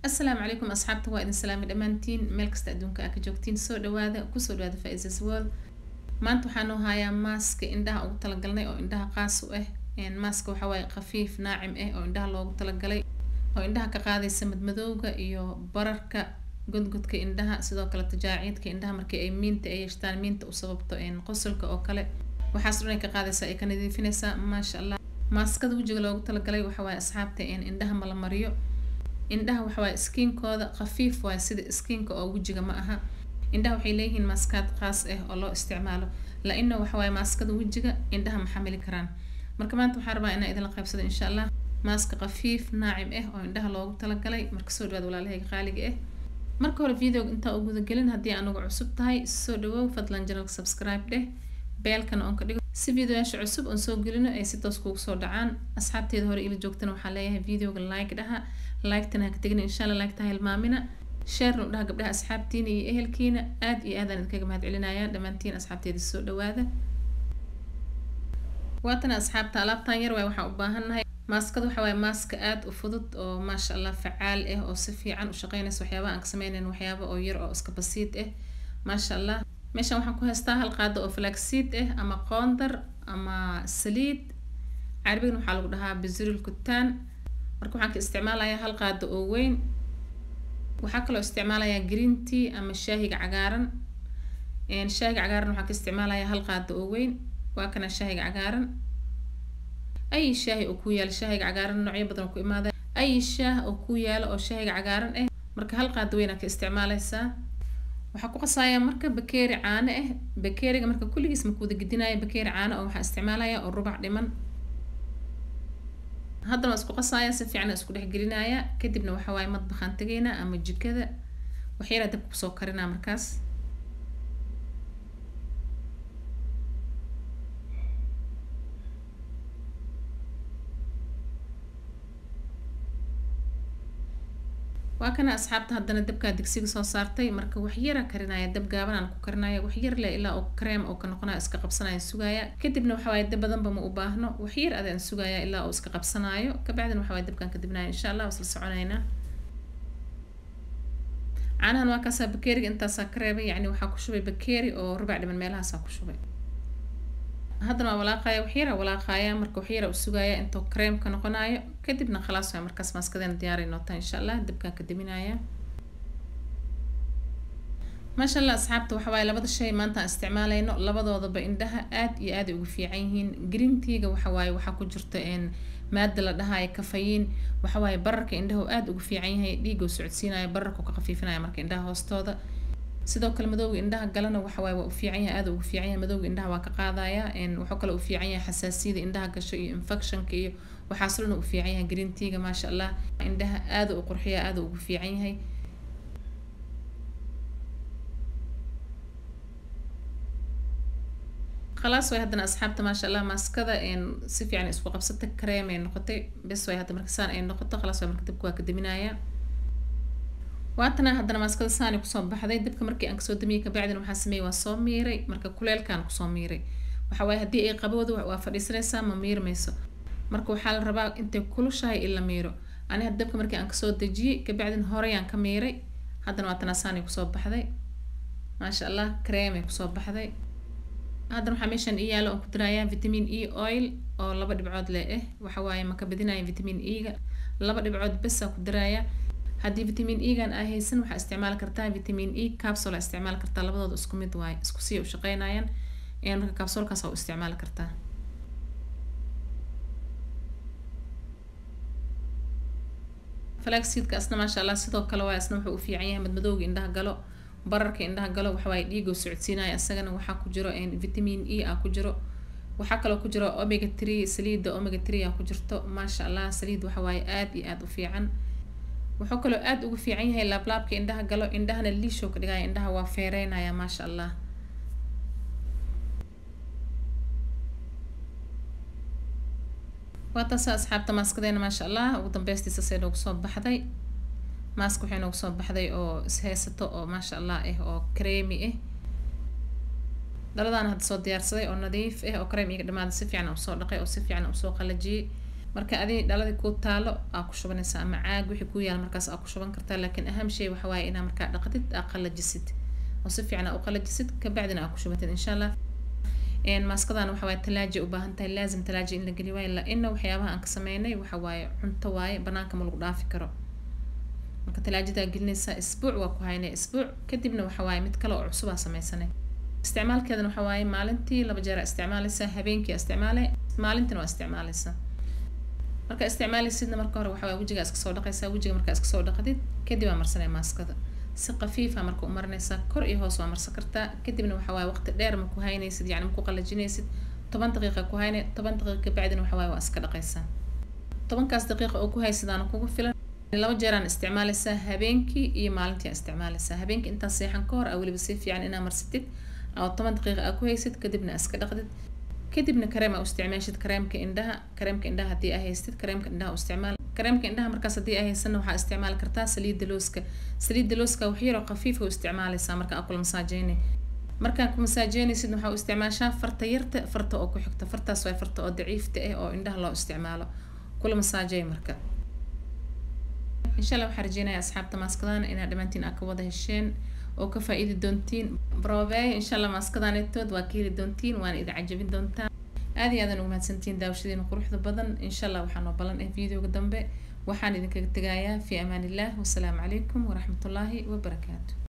asalaamu calaykum asxaabta waa idin salaamay dhammaantiin meel kasta adduunka aa ka joogtiin soo dhawaada kusoo dhawaada faisas world maanta waxaan noo hayaa maaska indhaha ugu talagalnay oo indhaha qaas u ah maaska waxaa waaye khafiif naacim ah oo indhaha loogu talagalay oo indhaha ka qaadaysa madmadowga iyo bararka godgodka indhaha sidoo kale tajaaciidka indhaha markii ay miinta ay yeeshtaan miinta u sababto qosolka oo kale waxaas dhan ay ka qaadaysaa ay ka nadiifinaysaa maasha allah maaskada wejiga loogu talagalay waxa waaye asxaabta indhaha mala mariyo indhaha waxa waaye skiinkooda khafiif waaye sida skiinka oo wejiga ma aha indhaha waxay leeyihiin maaskaad qaas ah oo loo isticmaalo la-ina waxa waaye maaskada wejiga indhaha ma xamili karaan marka maanta waxaan rabaa inaan idinla qaybsado insha allah maaska khafiif naacim ah oo indhaha loogu talagalay marka soo dhawaad walaalahayga qaaliga ah marka hore videoga intaa u gudagelin haddii anugu cusub tahay soo dhawow fadlan janalka subscribe dheh beelkana oon ka dhigo si videoyaasha cusub oon soo gelino ay si toos kugu soo dhacaan asxaabteeda hore ila joogtana waxaa leeyahay videoga like dhaha like-tana ha ka tegina insha allah like-ta ha hilmaamina sheerna u dhaha gabdhaha asxaabtiina iyo ehelkiina aad iyo aadaan idinkaga mahad celinaya dhammaantiin asxaabteeda soo dhawaada waatana asxaabta alaabtan yar waay waxaan u baahannahay maaskada waxa waaye maaska aada u fudud oo maasha allah facaal ah oo si fiican u shaqeynaysa waxyaabaha aan ka sameynayn waxyaaba oo yar oo iska basiid ah maasha allah meeshan waxaan ku haystaa hal qaado oo flaxseed ah ama qoondar ama saliid carabigana waxaa lagu dhahaa bizuril kutaan marka waxaan ka isticmaalayaa hal qaado oo weyn waxaa kaloo isticmaalayaa green tea ama shaahiga cagaaran shaahiga cagaaran waxaan ka isticmaalayaa hal qaado oo weyn waa kana shaahiga cagaaran ay shaahi oo ku yaala shaahiga cagaaran noocyo badan oo ku imaada ay shaah oo ku yaala oo shaahiga cagaaran ah marka hal qaado weyn aad ka isticmaalaysaa waxaa ku qasayaa marka bakeeri caano ah bakeeriga marka kulligiis ma kuwada gedinaya bakeeri caano oo waxaa isticmaalaya oo rubac dhiman haddana waa isku qasaaya si fiican isku dhex gelinaya kadibna waxa waaye madbaxaan tegaynaa ama jikada waxyaraa dabka kusoo karinaa markaas waa kana asxaabta haddana dabkaa digsiga soo saartay marka waxyara karinaya dab gaaban aan ku karinaya waxyar leh ilaa oo kareem oo ka noqonaya iska qabsanaya sugaya kadibna waxa waaye dab badanba ma u baahno waxyar adaan sugaya ilaa uu iska qabsanayo kabacdina waxa waaye dabkaan ka dibnaya insha allah wasla soconaynaa caanahan waa kaasaa bakeeriga intaasaa ka reebay yacni waxaa ku shubay bakeeri oo rubac dhiman meelahaasaa ku shubay haddana waa walaaqaya waxyara walaaqaya marka waxyara u sugaya intuu kareem ka noqonayo kadibna khalaas waay markaas maaskadeena diyaaray noota insha allah dabkaan ka daminaya maasha allah asxaabta waxa waaye labada shay maanta aan isticmaalayno labadoodaba indhaha aad iyo aad ay ugu fiican yihiin green teaga waxa waaye waxaa ku jirta maada la dhahayo kafayiin waxa waaye bararka indhahu aad ugu fiican yahay dhiigoo socodsiinaya bararka ka khafiifinaya marka indhaha hoostooda sidoo kale madowga indhaha galana waxa waaye waa u fiican yahay aada ugu fiican yahay madowga indhaha waa ka qaadaya wuxuu kale u fiican yahay xasaasiyada indhaha gasho iyo infectionka iyo waxaas dhan u fiican yahay green teaga maasha allah indhaha aada u qurxiya aada ugu fiican yahay khalaas way haddana asxaabta maasha allah maaskada si fiican isku qabsatay kareem ay noqotay bes way hadda marka saan ay noqoto khalaas way marka dabka waa ka daminaya waatana haddana maaskada saani kusoo baxday dabka markii aan kasoo damiyey kabacdina waxaa sameeyey waa soo miiray marka kuleelkaan kusoo miiray waxa waaye haddii ay qabowda waa fadhiisanaysaa ma miirmayso marka waxaa la rabaa intay kulushahay in la miiro ani hadda dabka markii aan kasoo dejiyey kabacdina horeyaan ka miiray haddana waatana saani kusoo baxday maasha allah kareemay kusoo baxday haddana waxaa meeshan ii yaalo oon ku dirayaa vitamin e oil oo laba dhibcood leh ah waxa waaye maka badinaya vitamin e-ga laba dhibcood besaa ku diraya haddii vitamin e-gan aa haysan waxaa isticmaali kartaa vitamin e capsule aa isticmaali kartaa labadooda isku mid waaye isku sii u shaqeynayaan marka capsulkaas aa u isticmaali kartaa flaxseedka asna maasha allah sidoo kale waaye asna wuxuu u fiican yahay madmadowga indhaha galo bararka indhaha galo waxawaaye dhiigoo socodsiinaya isagana waxaa ku jiro vitamin e ah ku jiro waxaa kaloo ku jiro omega tree saliida omega tree ah ku jirto maasha allah saliid waxawaaye aada iyo aada u fiican wuxuu kaloo aada ugu fiican yahay laablaabka indhaha galo indhahana liishow ka dhigaya indhaha waa feereynaya maasha allah waa taasa asxaabta maaskadeena maasha allah ugu dambeystiisa see noogu soo baxday maaska waxay noogu soo baxday oo ishaysato oo maasha allah ah oo kareemi ah dhaladaan hadda soo diyaarsaday oo nadiif ah oo kareem iga dhamaada si fiican usoo dhaqay oo si fiican usoo qalajiyey marka adi dhaladii kuu taalo aa ku shubanaysaa ama caag wixii ku yaala markaas aa ku shuban kartaa laakiin aham shay waxa waaye inaa markaa dhaqdid aa qalajisid oo si fiican aa u qalajisid kabacdina aa ku shubatid insha allah maaskadan waxa waaye talaaja u baahan tahay laazim talaaja in la geli waayo la-ina waxyaabaha aan ka sameynay waxa waaye cunto waaye banaanka ma lagu dhaafi karo marka talaajadaa gelinaysaa isbuuc waa ku haynay isbuuc kadibna waxa waaye mid kale oo cusub aa sameysanay isticmaalkeedana waxa waaye maalintii laba jeer aa isticmaalaysaa habeenkii aa isticmaalay maalintina waa isticmaalaysaa marka isticmaalaysidna marka hore waxa waaye wejigaa iska soo dhaqaysaa wejiga markaa iska soo dhaqdid kadib aa marsanay maaskada si qafiifa marka u marinaysaa kor iyo hoos waa marsan kartaa kadibna waxa waaye waqti dheer ma ku haynaysid yacni ma ku qalajinaysid toban daqiiqa ku haynay toban daqiiqa kabacdina waxa waaye waa iska dhaqaysaa tobankaas daqiiqa oo ku haysidaana kugu filan laba jeeraan isticmaalaysaa habeenkii iyo maalintii aa isticmaalaysaa habeenkii intaa seexan ka hor aa weliba si fiican inaa marsatid oo toban daqiiqa aa ku haysid kadibna iska dhaqdid kadibna kareem aa u isticmaashid kareemka indhaha kareemka indhaha haddii aa haystid kareemka indhaha u isticmaal kareemka indhaha markaas haddii aa haysanna waxaa isticmaali kartaa saliidda looska saliidda looska wax yaroo khafiifa u isticmaalaysaa marka aa kula masaajeynay markaa ku masaajeynaysid waxaa u isticmaashaa farta yarta farta oo ku xigta fartaas waa farta oo daciifta ah oo indhaha loo isticmaalo kula masaajeey marka insha allah waxaa rajeynaya asxaabta maaskadana inaad dhammaantiin aa ka wada hesheen oo ka faa-iidi doontiin brobeey insha allah maaskadaanetood waa ka heli doontiin waana idin cajabin doontaan aad iyo aadan ugu mahadsantiin daawashadiina quruxda badan insha allah waxaa noo balan ah videoga dambe waxaan idinkaga tegayaa fi amaan illah wasalaamu calaykum waraxmatullaahi wabarakaatu